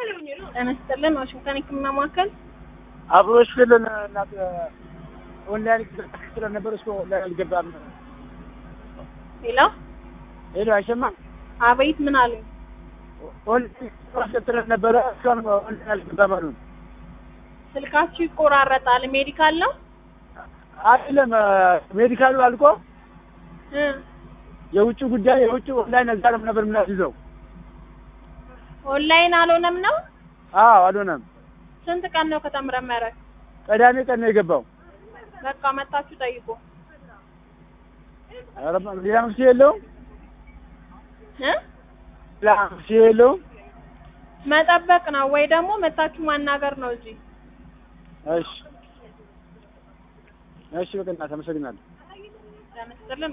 ጤና ይስጥልን ዋሽንግተን የህክምና ማዕከል አብሮሽ ክልን እናት ኦንላይን ስለነበር እሱ ኦንላይን አልገባም። ሌላ ሄሎ አይሰማም። አቤት ምን አሉ ኦንላይን ስለነበረ እሷን ኦንላይን አልገባም አሉ። ስልካችሁ ይቆራረጣል ሜዲካል ነው አይደለም ሜዲካሉ አልቆ እ የውጭ ጉዳይ የውጭ ኦንላይን እዛ ነው ነበር የምናስይዘው። ኦንላይን አልሆነም ነው አዎ አልሆነም። ስንት ቀን ነው ከተመረመረ ቅዳሜ ቀን ነው የገባው። በቃ መታችሁ ጠይቁ ኧረ ሌላ መፍትሄ የለውም። እ ሌላ መፍትሄ የለውም። መጠበቅ ነው ወይ ደግሞ መታችሁ ማናገር ነው እዚህ እሺ እሺ፣ በቃ እናት አመሰግናለሁ። ለምስጥልን